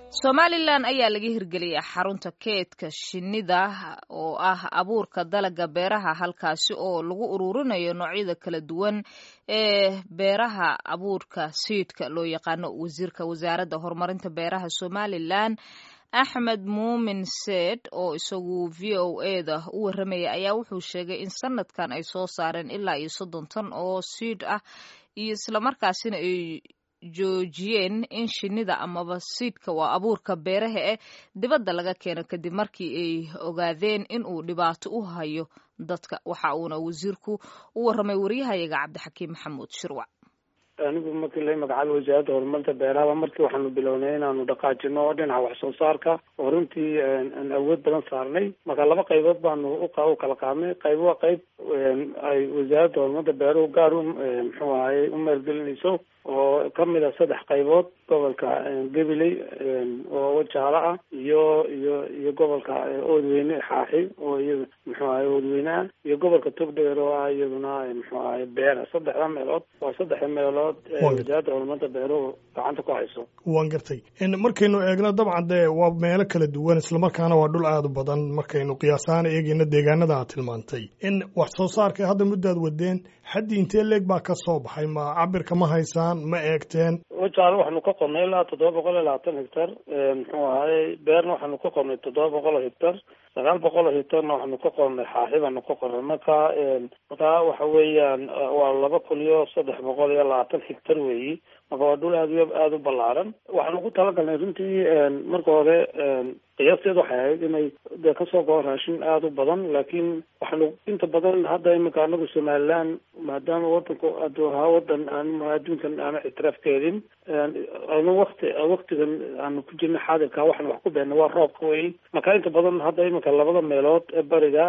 somalilan ayaa laga hirgeliyay xarunta keedka shinnida oo ah abuurka dalaga beeraha halkaasi oo lagu ururinayo noocyada kala duwan ee beeraha abuurka siidka loo yaqaano wasiirka wasaaradda horumarinta beeraha somalilan axmed muumin seed oo isagu v o eda u warramaya ayaa wuxuu sheegay in sanadkan ay soo saareen ilaa iyo soddon tan oo siid ah iyo islamarkaasina ay joojiyeen in shinnida amaba siidka waa abuurka beeraha eh dibadda laga keeno kadib markii ay ogaadeen in uu dhibaato u hayo dadka waxa uuna wasiirku u warramay waryahayaga cabdixakiim maxamuud shirwac anigu markii la magacaabay wasaaradda horumarinta beeraha markii waxaanu bilownay inaanu dhaqaajino dhinaca wax soo saarka oo runtii aan awood badan saarnay marka laba qaybood baanu u kala qaadnay qayb waa qayb ay wasaaradda horumarinta beeruhu gaar u muxuu ahaye u maalgelinayso oo kamid a saddex qaybood gobolka gabiley oo wajaalo ah iyo iyo iyo gobolka oodweyne xaaxi oo iyada muxuu ahay oodweyne ah iyo gobolka togdheer oo ah iyaduna muxuu ahay beera saddexda meelood waa saddexda meelood wasaaradda horumarinta beeruhu gacanta ku hayso waan gartay markaynu eegno dabcan dee waa meelo kala duwan islamarkaana waa dhul aada u badan markaynu qiyaasahaan eegeyno deegaanada aad tilmaantay in wax soo saarka hadda muddaad wadeen xaddii intee leeg baa ka soo baxay ma cabirka ma haysaan ma eegteen wajaalo waxaanu ka qornay ilaa toddoba boqol iyo labaatan hectar muxuu ahaye beerna waxaanu ka qornay toddoba boqol oo hectar sagaal boqol oo hectarna waxaanu ka qornay xaaxi baanu ka qornay marka marka waxa weeyaan waa laba kun iyo saddex boqol iyo labaatan hectar weeyi marka waa dhul aad aada u ballaaran waxaanu ku talagalnay runtii marka hore qiyaasteed waxay ahayd inay de kasoo goo raashin aada u badan laakiin waxaanu inta badan hadda iminka anagu somalilan maadaama wadanku aduu ahaa wadan aan adduunkan aana ictiraaf ka helin anu wakti waktigan aanu ku jirna xaadirka waxaan wax ku beena waa roobka wey marka inta badan hadda iminka labada meelood ee bariga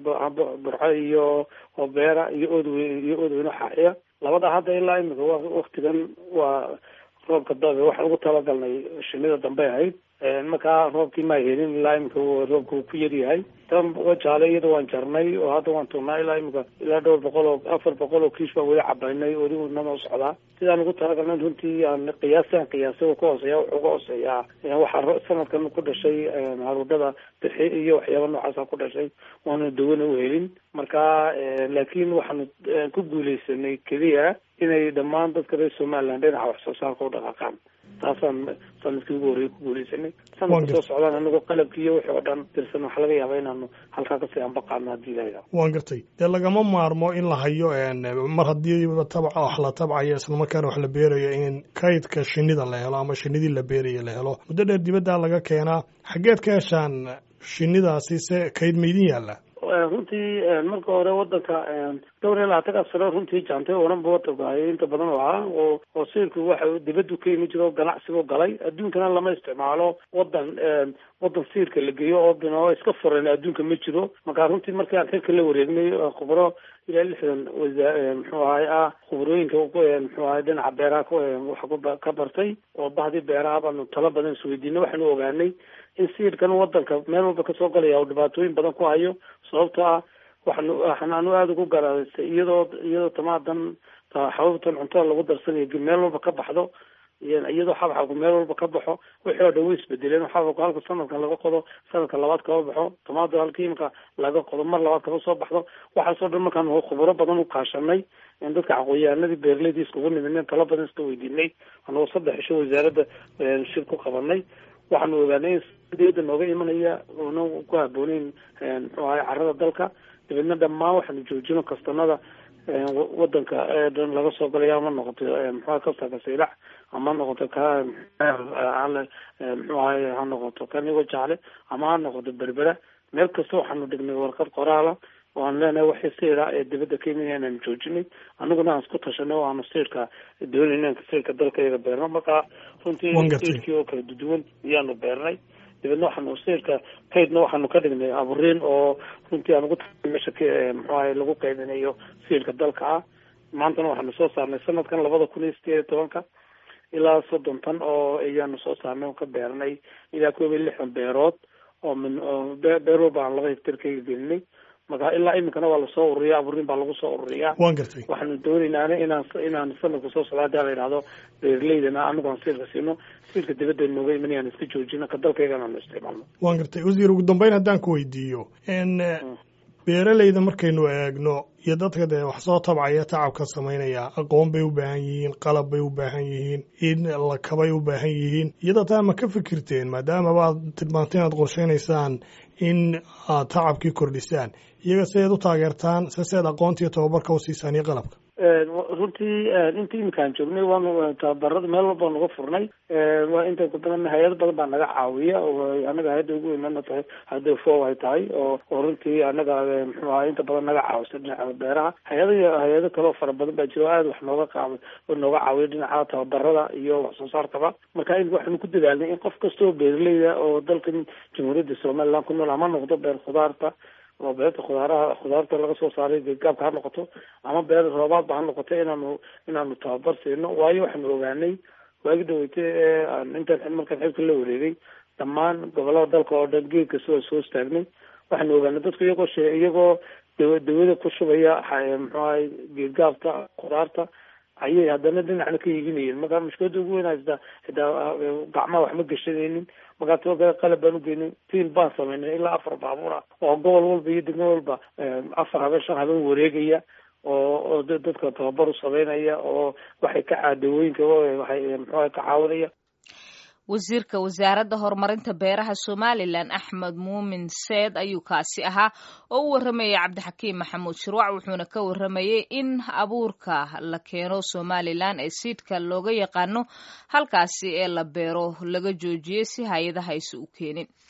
burco iyo oo beera iyo oodweyne iyo oodweyne xaaxiya labada hadda ilaa iminka wa waktigan waa roobka dabe waxaan ugu talagalnay shinida dambe ahayd markaa roobkii maa helin ilaa iminka roobka uu ku yaryahay tan wajaale iyada waan jarnay oo hadda waan turnaa ilaa iminka ilaa dhowr boqol oo afar boqol oo kiish baan weli cabaynay weligu nama socdaa sidaan ugu talagalnay runtii aan qiyaastaan qiyaasay ka hooseeya wuxuu uga hooseeyaa waxaa sanadkan ku dhashay haruudhada bixi iyo waxyaaba noocaasa ku dhashay waana dawana u helin marka laakiin waxaanu ku guuleysanay keliya inay dhammaan dadka reer somaliland dhinaca wax soo saarka u dhaqaaqaan taasaan sanadkii ugu horreeyay ku guuleysanay sanadka soo socdaan anagoo qalabki iyo wixii oo dhan dirsan waxaa laga yaaba inaanu halkaa kasii ambaqaano haddii layaa waan gartay dee lagama maarmo in la hayo mar haddii tabca wax la tabcayo islamarkaana wax la beerayo in kaydka shinida la helo ama shinidii la beerayo la helo muddo dheer dibaddaa laga keenaa xaggeed ka heshaan shinidaasi se kayd maydin yaalla runtii marka hore wadanka dhowr iyo labaatanka sano runtii jaantay oranba wadanku hayay inta badan oo ahaa oo oo siirku waxa dibadu ka yimi jiro ganacsigu galay adduunkana lama isticmaalo wadan wadan siirka la geeyo oo binoo iska furan adduunka ma jiro marka runtii markii aan xilka la wareegnay khubro ilaa lixdan wasa muxuu ahay ah khubrooyinka muxuu ahay dhinaca beeraha wax ka bartay oo bahdii beeraha baanu talo badan isweydiinay waxaanu ogaanay in siirkan wadanka meel walba kasoo galaya oo dhibaatooyin badan ku hayo sababto ah waxanu waxaanu aada ugu garaadaystay iyadoo iyadoo tamaadan xababtan cuntada lagu darsanayo meel walba ka baxdo iyadoo xabxabku meel walba ka baxo wixii oo dhan way isbedeleen xabxabku halka sanadkan laga qodo sanadka labaad kaba baxo tamaado halka imika laga qodo mar labaad kaba soo baxdo waxaasoo dhan markaan khuburo badan u kaashanay in dadka aqoon-yahanadii beeraleydii iskugu nimidneen talo badan iska weydiinay anagoo saddex isho wasaaradda shir ku qabanay waxaanu ogaanay in diyada nooga imanaya oona ku habooneyn muxuu ahay carada dalka dabeedna dhammaan waxaanu joojino kastanada wadanka dhan laga soo galaya ama noqoto muxuaha kasta kasaylac ama noqoto ka muxuu ahay ha noqoto kanigo jacle ama ha noqoto berbera meel kasta waxaanu dhignay warqad qoraala oo aan leenahay waxii siira ee dibadda ka yimid inaanu joojinay anaguna aan isku tashanay oo aanu siirka doonayna siirka dalka iyaga beerno marka runtii siirkii oo kala duduwan iyaanu beernay dabeedna waxaanu siirka kaydna waxaanu ka dhignay aburiin oo runtii aan ugu ta meesha muxuu ahay lagu qaybinayo siirka dalka ah maantana waxaanu soo saarnay sanadkan labada kun iyo sideed iyo tobanka ilaa soddon tan oo ayaanu soo saarnay oo ka beernay ilaa koob iyo lixdan beerood oo min beer walba aan laba hectar ka gelinay marka ilaa iminkana waa lasoo ururiya abuurin baa lagu soo ururiyaa waan gartay waxaanu doonaynaan inaan inaan sanadka soo socda hadii la yidhahdo beeraleydana anagu aan siilka siino siilka dibadda nooga iman aan iska joojino ka dalkaygana aanu isticmaalno waan gartay wasiir ugu dambeyn haddaan ku weydiiyo n beeraleyda markaynu eegno iyo dadka dee wax soo tabcaya tacabka samaynaya aqoon bay u baahan yihiin qalab bay u baahan yihiin in lakabay u baahan yihiin iyada taa ma ka fikirteen maadaamaba aad tilmaantay inaad qorshaynaysaan in aad tacabkii kordhisaan iyaga sideed u taageertaan se seed aqoonta iyo tababarka u siisaan iyo qalabka runtii inta iminkaan joognay waanu tababarada meel walba naga furnay waa inta badan hay-ado badan baa naga caawiya oo anaga hay-adda ugu weynana tahay hadda fo ay tahay oo oo runtii anaga muxuu ahaa inta badan naga caawisa dhinaca beeraha hay-ada hay-ado kale oo fara badan baa jira oo aada wax nooga qaaba oo nooga caawiya dhinaca tababarada iyo wax soo saarkaba marka in waxaanu ku dadaalnay in qof kasta oo beeraleyda oo dalkan jamhuuriyadda somaliland ku nool ama noqdo beer khudaarta oo beerta khudaaraha khudaarta laga soo saaray geedgaabka ha noqoto ama beer roobaadba ha noqoto inaanu inaanu tababar siino waayo waxaanu ogaanay waagi dhaweyte ee intaan markaan xilka la wareegay dhammaan gobolada dalka oo dhan geed kasta waa soo istaagnay waxaanu ogaanay dadku iyagoo she iyagoo dawa dawada ku shubaya muxuu ahay geedgaabka khudaarta ayay haddana dhinacna ka iibinayeen marka mushkilada ugu weyn haysta xitaa gacmaha waxma gashanaynin markaa qalab baan ugeynay tiil baan samaynay ilaa afar baabuur ah oo gobol walba iyo degmo walba afar habeen shan habeen wareegaya oo oo dadka tababar u sameynaya oo waxay ka caadawooyinka waxay muxuuha ka caawinaya wasiirka wasaaradda horumarinta beeraha somalilan axmed muumin seed ayuu kaasi ahaa oo u warramayay cabdixakiim maxamuud shirwac wuxuuna ka warramayay in abuurka la keeno somalilan ee siidka looga yaqaano halkaasi ee la beero laga joojiyey si hay-adaha aysa u keenin